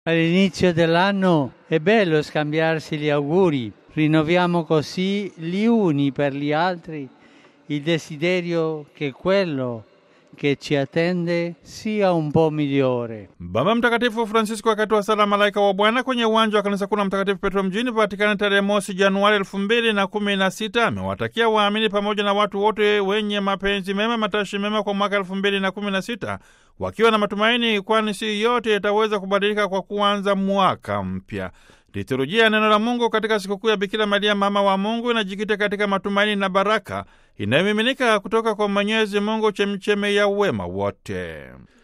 All'inizio dell'anno è bello scambiarsi gli auguri, rinnoviamo così gli uni per gli altri il desiderio che quello che ci attende sia un po' migliore. Baba Mtakatifu Francisco wakati wa sala Malaika wa Bwana kwenye uwanja wa kanisa kuu la Mtakatifu Petro mjini Vatikani tarehe mosi Januari elfu mbili na kumi na sita amewatakia waamini pamoja na watu wote wenye mapenzi mema matashi mema kwa mwaka elfu mbili na kumi na sita wakiwa na matumaini, kwani si yote yataweza kubadilika kwa kuanza mwaka mpya. Liturujia ya neno la Mungu katika sikukuu ya Bikira Maria mama wa Mungu inajikita katika matumaini na baraka inayomiminika kutoka kwa Mwenyezi Mungu, chemcheme ya wema wote.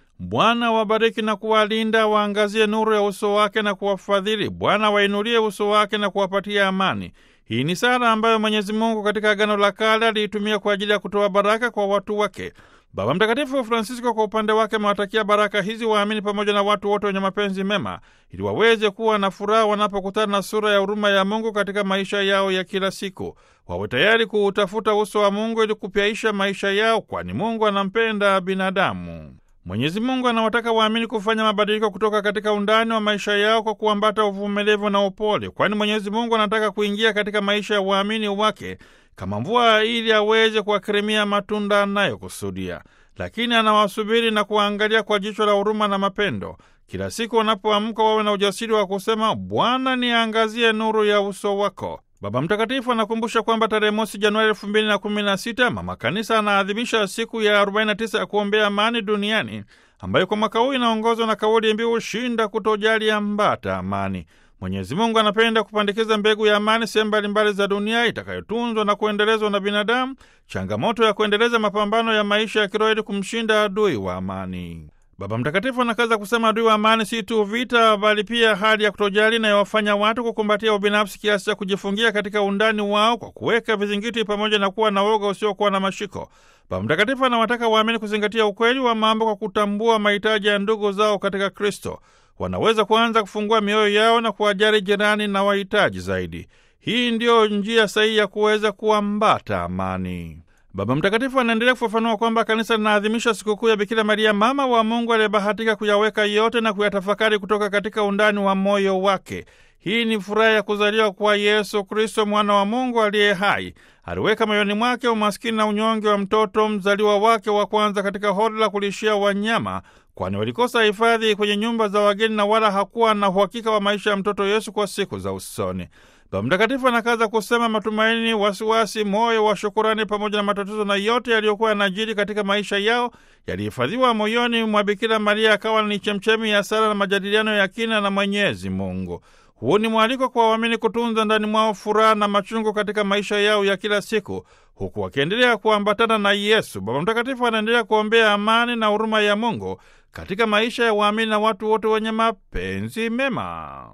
Bwana wabariki na kuwalinda, waangazie nuru ya uso wake na kuwafadhili. Bwana wainulie uso wake na kuwapatia amani. Hii ni sala ambayo Mwenyezi Mungu katika Agano la Kale aliitumia kwa ajili ya kutoa baraka kwa watu wake. Baba Mtakatifu Francisco kwa upande wake amewatakia baraka hizi waamini pamoja na watu wote wenye mapenzi mema, ili waweze kuwa na furaha wanapokutana na sura ya huruma ya Mungu katika maisha yao ya kila siku. Wawe tayari kuutafuta uso wa Mungu ili kupyaisha maisha yao, kwani Mungu anampenda binadamu. Mwenyezi Mungu anawataka waamini kufanya mabadiliko kutoka katika undani wa maisha yao kwa kuambata uvumilivu na upole, kwani Mwenyezi Mungu anataka kuingia katika maisha ya waamini wake kama mvua ili aweze kuwakirimia matunda anayokusudia. Lakini anawasubiri na kuwaangalia kwa jicho la huruma na mapendo. Kila siku wanapoamka wawe na ujasiri wa kusema, Bwana niangazie nuru ya uso wako. Baba Mtakatifu anakumbusha kwamba tarehe mosi Januari elfu mbili na kumi na sita Mama Kanisa anaadhimisha siku ya 49 ya kuombea amani duniani ambayo kwa mwaka huu inaongozwa na kauli mbiu shinda kutojali, ambata amani. Mwenyezi Mungu anapenda kupandikiza mbegu ya amani sehemu mbalimbali za dunia itakayotunzwa na kuendelezwa na binadamu, changamoto ya kuendeleza mapambano ya maisha ya kiroho ili kumshinda adui wa amani. Baba Mtakatifu anakaza kusema adui wa amani si tu vita, bali pia hali ya kutojali inayowafanya watu kukumbatia ubinafsi kiasi cha kujifungia katika undani wao kwa kuweka vizingiti pamoja na kuwa na woga usiokuwa na mashiko. Baba Mtakatifu anawataka waamini kuzingatia ukweli wa mambo kwa kutambua mahitaji ya ndugu zao katika Kristo. Wanaweza kuanza kufungua mioyo yao na kuwajali jirani na wahitaji zaidi. Hii ndiyo njia sahihi ya kuweza kuambata amani. Baba Mtakatifu anaendelea kufafanua kwamba kanisa linaadhimisha sikukuu ya Bikira Maria, mama wa Mungu aliyebahatika kuyaweka yote na kuyatafakari kutoka katika undani wa moyo wake. Hii ni furaha ya kuzaliwa kwa Yesu Kristo, mwana wa Mungu aliye hai. Aliweka moyoni mwake umaskini na unyonge wa mtoto mzaliwa wake wa kwanza katika hori la kulishia wanyama, kwani walikosa hifadhi kwenye nyumba za wageni na wala hakuwa na uhakika wa maisha ya mtoto Yesu kwa siku za usoni. Baba Mtakatifu anakaza kusema matumaini, wasiwasi, moyo wa shukurani pamoja na matatizo na yote yaliyokuwa yanajiri katika maisha yao yalihifadhiwa moyoni mwa Bikira Maria, akawa ni chemchemi ya sala na majadiliano ya kina na Mwenyezi Mungu. Huu ni mwaliko kwa waamini kutunza ndani mwao furaha na machungu katika maisha yao ya kila siku, huku wakiendelea kuambatana na Yesu. Baba Mtakatifu anaendelea kuombea amani na huruma ya Mungu katika maisha ya waamini na watu wote wenye mapenzi mema.